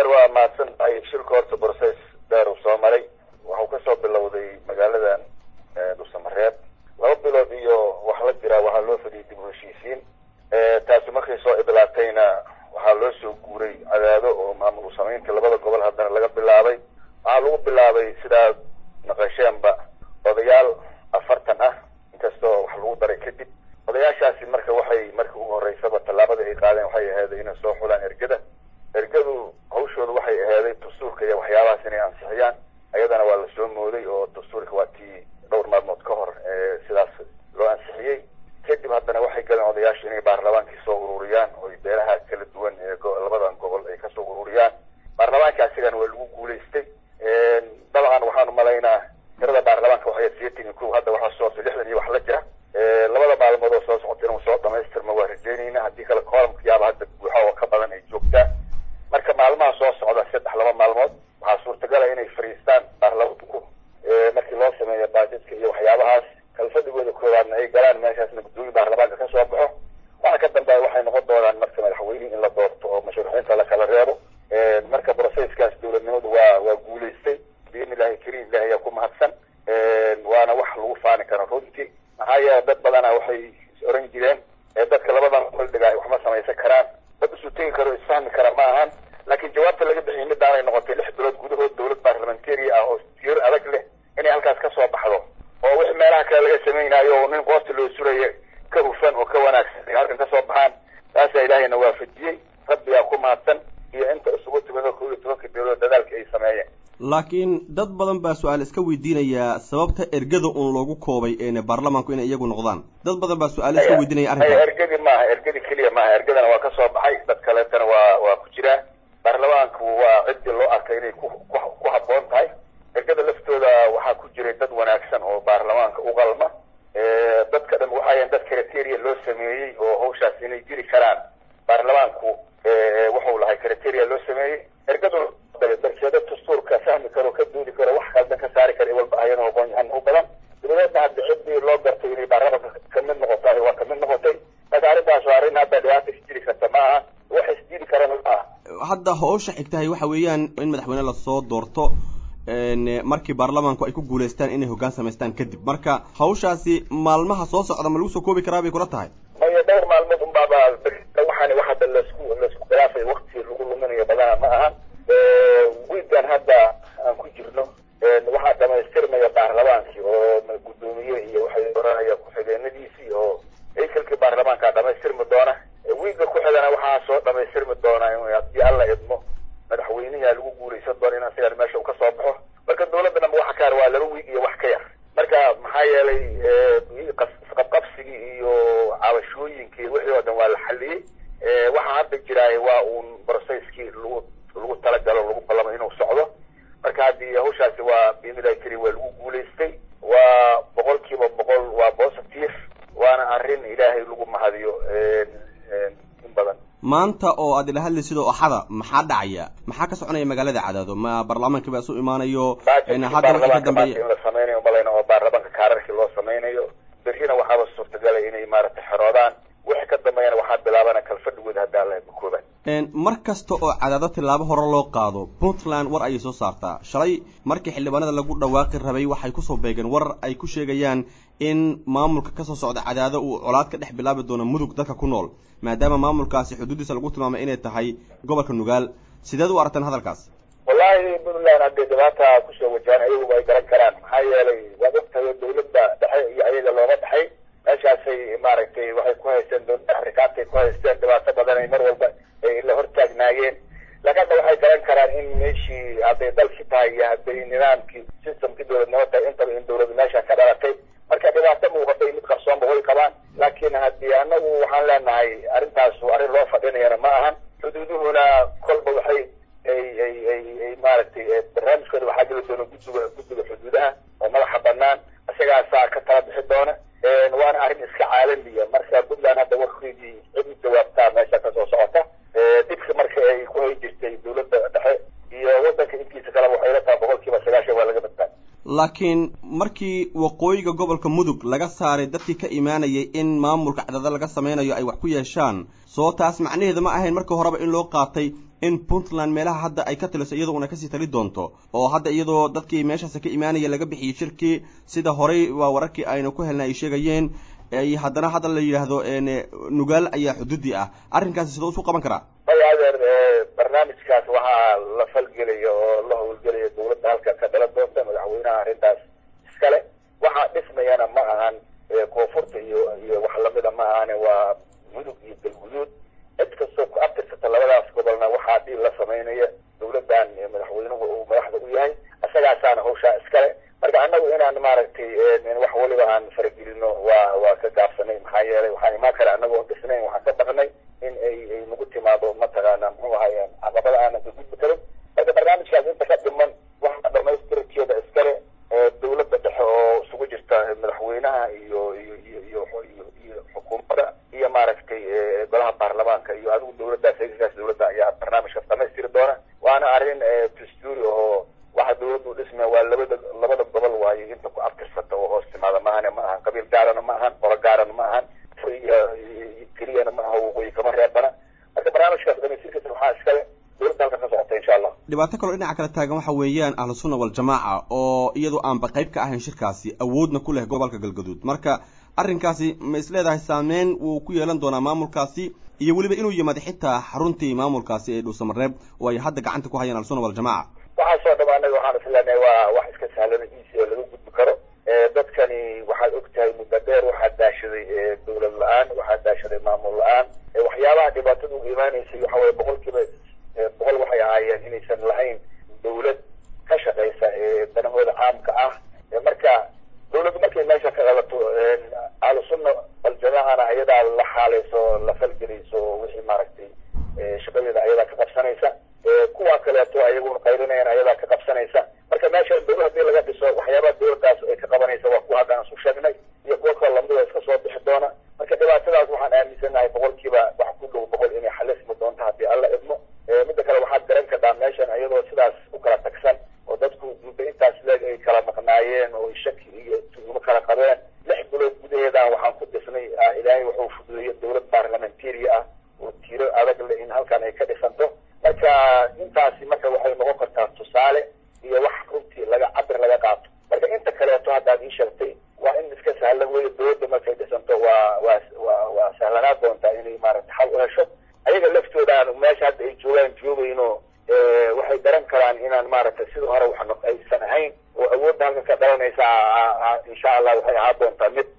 adeer waa mahadsan tahay shilka horta borses dheer uu soo maray waxuu kasoo bilowday magaaladan dhusamareeb laba bilood iyo wax la jiraa waxaa loo fadhiyay dib u heshiisiin taasi markay soo idlaatayna waxaa loo soo guuray cadaado oo maamul samaynta labada gobol haddana laga bilaabay waxaa lagu bilaabay sidaa naqasheenba odayaal afartan ah inkastoo wax lagu daray kadib odayaashaasi marka waxay markii ugu horeysaba tallaabada ay qaadeen waxay aheeday inay soo xulaan ergada ergadu hawshooda waxay aheeday dastuurka iyo waxyaabahaas inay ansixiyaan ayadana waa lasoo mooday oo dastuurka waa tii dhowr maalmood ka hor sidaas loo ansixiyey kadib haddana waxay galeen odayaashu inay baarlamaankii soo ururiyaan oo beelaha kala duwan ee labadan gobol ay kasoo ururiyaan baarlamaanka asigana waa lagu guulaystay dabcan waxaan umalaynaa tirada baarlamaanka waxay sideetan iyo kow hadda waxaa soo lixdan iyo wax la jira labada maalmood oo soo socota inuu soo dhamaystirma waa rajeynayna haddii kale koolamkayaaba hadda buuxa oo ka badan ay joogtaa marka maalmaha soo socda saddex laba maalmood waxaa suurtagala inay fariistaan baarlamaanku markii loo sameeyo baajadka iyo waxyaabahaas kalfadhigooda koowaadna ay galaan meeshaasna guddoomiye baarlamaanka ka soo baxo waxa ka dambeeya waxay noqon doonaan marka madaxweynihii in la doorto oo mashruuxiinta la kala reebo marka broseskaas dowladnimadu waa waa guulaystay biidni illahi kariim ilahi ayaa ku mahadsan waana wax lagu faani karo runtii maxaa yeele dad badana waxay is oran jireen dadka labadan koldhiga ay waxma samaysan karaan dad isu tegi karo isfahmi kara ma ahan laakiin jawaabta laga bixiyay midaanay noqotay lix bilood gudahood dowlad baarlamentary ah oo tiir adag leh inay halkaas ka soo baxdo oo wix meelaha kale laga samaynayo oo nin qoosta loo suraya ka hufan oo ka wanaagsan ay halkan ka soo baxaan taasaa ilaahayna waafajiyey rabbigaa ku mahadsan iyo inta isugu timid oo kow iyo tobanka beelood dadaalka ay sameeyeen laakiin dad badan baa su-aal iska weydiinayaa sababta ergada uun loogu koobay een baarlamaanku inay iyagu noqdaan dad badan baa su-aal iska weydiinaya arrinka ergadi maaha ergadi keliya maaha ergadana waa ka soo baxay dad kaleetana waa waa ku jiraa baarlamaanku waa ciddii loo arkay inay ku ku habboon tahay ergada laftooda waxaa ku jiray dad wanaagsan oo baarlamaanka u qalma dadka dhan waxayan dad criteria loo sameeyey oo hawshaas inay jiri karaan baarlamaanku wuxuu lahay criteria loo sameeyey ergadu darkeeda dastuurka fahmi karo ka doodi karo wax kaldan ka saari kara walba ayan aqoon yahan u badan dabadeedna hadda ciddii loo gartay inay baarlamaanka kamid noqotay waa kamid noqotay marka arrintaas waa arrin hadda dhibaata isjiri karta ma aha wax isjiri karana ma aha hadda hawsha xigtahay waxa weeyaan in madaxweyne lasoo doorto markii baarlamaanku ay ku guulaystaan inay hoggaan samaystaan kadib marka hawshaasi maalmaha soo socda ma lagu soo koobi karaa bay kula tahay maya dhowr maalmood unbaaba waxaan wax hadda lasku laisku khilaafay wakti lagu luminayo badana ma aha wiigan hadda aan ku jirno waxaa dhamaystirmaya baarlamaankii oo guddoomiye iyo waxay oranaya ku-xigeenadiisii oo haykalkii baarlamaankaa dhamaystirmi doona wiiga ku-xigana waxaa soo dhamaystirmi doona haddii alla idmo madaxweynihi lagu guulaysan doona in asigan meesha uu ka soo baxo marka dawladda dhanba waxa ka yar waa laba wiig iyo wax ka yar marka maxaa yeelay isqabqabsigii iyo cabashooyinkii wixii oo dhan waa la xaliyey waxaa hadda jiraay waa uun broceskii lagu lagu talagalo lagu ballamo inuu socdo marka haddii hawshaasi waa biidnillahi kariim waa lagu guulaystay waa boqol kiiba boqol waa positive waana arrin ilaahay lagu mahadiyo in badan maanta oo aad ila hadlaysid oo axada maxaa dhacaya maxaa ka soconaya magaalada cadaado ma baarlamaanka baa isu imaanayo hadda wixii ka dambeeya in la samaynayo malayna oo baarlamaanka kaararkii loo samaynayo berrina waxaaba suurtagalay inay maaragtay xeroodaan wixii ka dambeeyana waxaa bilaabana kalfadhigooda hadda alla makoobaan mar kasta oo cadaado tillaabo hore loo qaado puntland war ayay soo saartaa shalay markii xildhibaanada lagu dhawaaqi rabay waxay kusoo beegeen war ay ku sheegayaan in maamulka kasoo socda cadaado uu colaad ka dhex bilaabi doono mudug dadka ku nool maadaama maamulkaasi xuduuddiisa lagu tilmaamay inay tahay gobolka nugaal sideed u aragteen hadalkaas wallahi puntland haddii dhibaata kusoo wajahan ayagu ay garan karaan maxaa yeelay waad ogtahay dawladda dhexe iyo ayaga looga dhexay meeshaasay maaragtay waxay ku haysteen dowladda afrikaantay ku haysteen dhibaato badan ay mar walba ay la hortaagnaayeen laakiin hadda waxay garan karaan in meeshii hadday dalki tahay iyo hadday nidaamkii systemkii dowladnimo tahay intaba in dawladdu meesha ka dhalatay marka dhibaato muuqatay mid qarsoonba way qabaan laakiin haddii anagu waxaan leenahay arrintaasu arrin loo fadhinayana ma ahan xuduuduhuna kolba waxay ay ay ay ay maaragtay barnaamijkooda waxaa geli doona guddiga guddiga xuduudaha oo madaxa banaan isagaasaa ka tala bixi doona waana arrin iska caalamiya marka puntland hadda warkeedii cid u jawaabtaa meesha kasoo socota dhibki marka ay ku hay jirtay dawladda dhexe iyo waddanka intiisa kaleba waxay la tahay boqol kiiba sagaashan waa laga badbaada laakiin markii waqooyiga gobolka mudug laga saaray dadkii ka imaanayay in maamulka cadaalad laga sameynayo ay wax ku yeeshaan soo taas macnaheedu ma ahayn marka horeba in loo qaatay in puntland meelaha hadda ay ka taliso iyadoo una kasii tali doonto oo hadda iyadoo dadkii meeshaasi ka imaanaya laga bixiyey shirkii sida horey waa wararkii aynu ku helnay ay sheegayeen haddana hadda la yidhaahdo nugaal ayaa xuduudi ah arrinkaasi sidoo isu qaban karaa maya adeer barnaamijkaas waxaa la falgelaya oo la howlgelaya dawladda halka ka dhalan doonta madaxweynaha arrintaas iskale waxaa dhismayana ma ahan koonfurta iyo iyo wax lamida ma ahane waa mudug iyo galguduud cid kastoo ku abtirsata labadaas gobolna waxaa dhiil la samaynaya dawladdan madaxweynuhu uu madaxda u yahay isagaasaana hawshaa iskale marka annagu inaan maaragtay wax waliba aan faragelino waa waa ka gaabsanay maxaa yeelay waxaan imaan kara annagoo dhisnayn waxaan ka baqnay in ay ay nagu timaado mataqaana muxuu ahaye caqabada aanan ka gudbi karin marka barnaamijkaas inta ka dhiman waxaa dhamaystirkeeda iskale dawladda dhexe oo isugu jirta madaxweynaha iyo iyo iyo iyo iyo iyo xukuumadda iyo maaragtay golaha baarlamaanka iyo adigu dawladdaas heegaskaas dawladda ayaa barnaamijkaas dhamaystiri doona waana arrin dastuuri oo waxa dawladdu dhismaya waa labada labada gobol waayo inta ku abtirsata oo hoos timaada maahane ma ahan qabiil gaarana ma ahan qolo gaarana ma ahan keliyana ma aha waqooyi kama reebana marka barnaamijkaas dhamaystirkiisa waxaa iskale dawladda halka ka socota insha allah dhibaato kaloo dhinaca kale taagan waxa weeyaan ahlu sunna waljamaaca oo iyadoo aanba qayb ka ahayn shirkaasi awoodna ku leh gobolka galgaduud marka arrinkaasi ma is leedahay saameyn wuu ku yeelan doonaa maamulkaasi iyo weliba inuu yimaado xitaa xaruntii maamulkaasi ee dhuusamareeb oo ay hadda gacanta ku hayaan ahlusunna waljamaca waxaasoo dham anaga waxaan isleenahay waa wax iska sahlan easy oo laga gudbi karo dadkani waxaad og tahay muddo dheer waxaa daashaday dawlad la-aan waxaa daashaday maamul la-aan waxyaabaha dhibaatada uga imaanaysay waxa weye boqol kiiba boqol waxay ahaayeen inaysan lahayn dawlad ka shaqaysa danahooda caamka ah marka dawladdu markay meesha ka qabato ahlusunna aljamaacana ayadaa la xaalayso la falgelayso wixii maaragtay shaqadeeda ayadaa ka qabsanaysa kuwa kaleeto ayaguna qayrinayaan ayadaa ka qabsanaysa marka meesha dawla hadii laga dhiso waxyaabaha dawladdaas ay ka qabanaysa waa kuwa hadda aan isu sheegnay iyo kuwo kaloo lamida iska soo bixi doona marka dhibaatadaas waxaan aaminsanahay boqolkiiba wax ku dhow boqol inay xalismi doonto haddii alla idmo midda kale waxaad garan kartaa meeshan iyadoo sidaas u kala tagsan oo dadku muddo intaas leeg ay kala maqnaayeen oo shaki iyo tuumo kala qabeen lix bilood gudaheedan waxaan ku dhisnay ilaahay wuxuu fududeeyey dawlad baarlamentaria ah oo tiiro adag le in halkan ay ka dhisanto marka intaasi marka waxay noqon kartaa tusaale iyo wax runtii laga cabir laga qaato marka inta kaleeto haddaad ii sheegtay waa in iska sahlan weeye dawladda markay dhisanto waa waa waa waa sahlanaa doontaa inay maaragta xal u hesho ayaga laftooda meesha hadda ay joogaan joogayno waxay garan karaan inaan maaragtay sida hore wax aysan ahayn oo awoodda halka ka dhalanaysa insha allah waxay ahaa doontaa mid